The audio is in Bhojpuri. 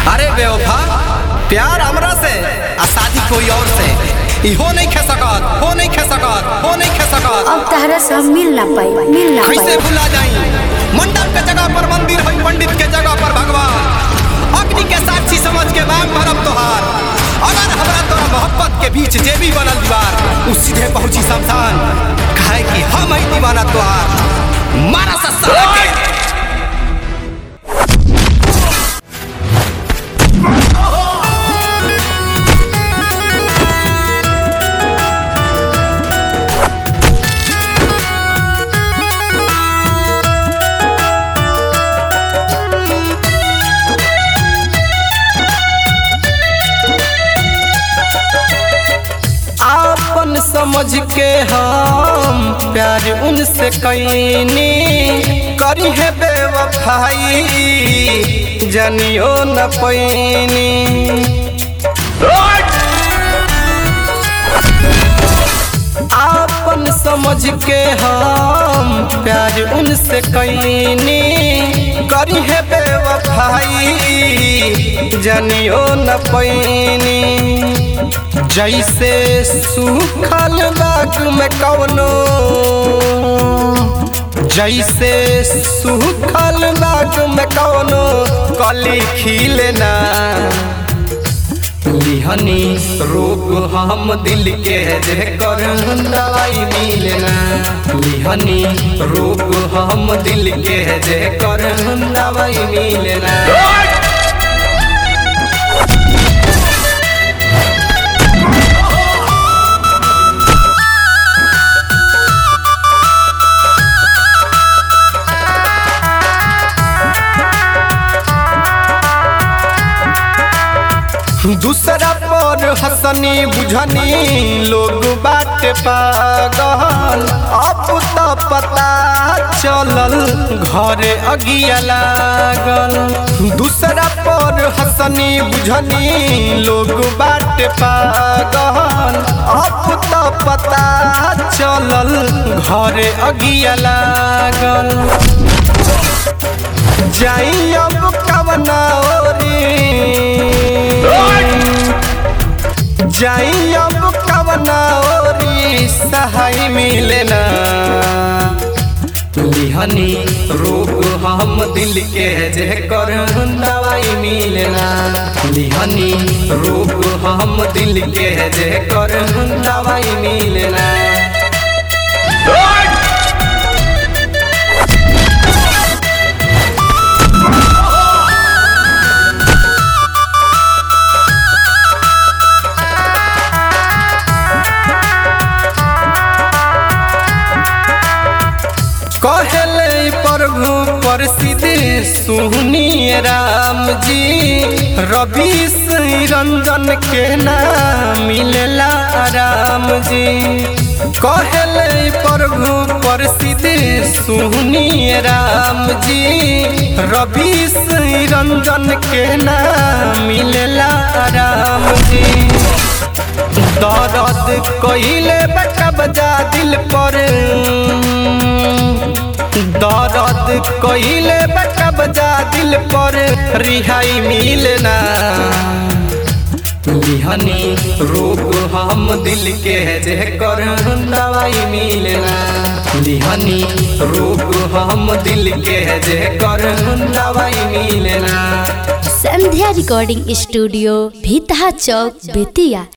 अरे बेवफा प्यार हमरा से आ शादी कोई और से इहो नहीं खे सकत हो नहीं खे सकत हो नहीं खे सकत अब तहरा से हम मिल ना पाई मिल ना कैसे पाई भुला जाई मंडप के जगह पर मंदिर है पंडित के जगह पर भगवान अग्नि के साक्षी समझ के मांग भरब तोहार अगर हमरा तोरा मोहब्बत के बीच जे भी बनल दीवार उ सीधे पहुंची शमशान काहे कि हम ही दीवाना तोहार मारा सस्ता के आपन समझ के हम प्यार उनसे कैनी करी है बेवफाई जनियो न पैनी आपन समझ के हम प्यार उनसे कैनी करी है बेवफाई जनियो न पैनी जैसे सूखल बाग में कवनो जैसे सूखल बाग में कवनो कली खिलना लिहनी रोग हम दिल के जे कर दवाई मिलना लिहनी रोग हम दिल के जे कर दवाई मिलना दूसरा पर हसनी बुझनी लोग बाटे पागल अब तो पता चलल घरे अगिया लागल दूसरा पर हसनी बुझनी लोग बाटे पागल अब तो पता चलल घरे अगिया लागल जाई अब कवना ओरी जाई अब कवना ओरी सहाय मिलना लिहनी रोग हम दिल के जे कर दवाई मिलना लिहनी रोग हम दिल के जे कर दवाई मिलना कहले प्रभु प्रसिद्ध सुनिए राम जी रवि श्री रंजन के नाम मिलला राम जी कहले प्रभु प्रसिद्ध सुनिए राम जी रवि श्री रंजन के नाम मिलला राम जी दर्द कइले बका बजा दिल पर दर्द कइले बका बजा दिल पर रिहाई मिलना लिहनी रोग हम दिल के जे कर दवाई मिलना लिहनी रोग हम दिल के जे कर दवाई मिलना संध्या रिकॉर्डिंग स्टूडियो भीतहा चौक बेतिया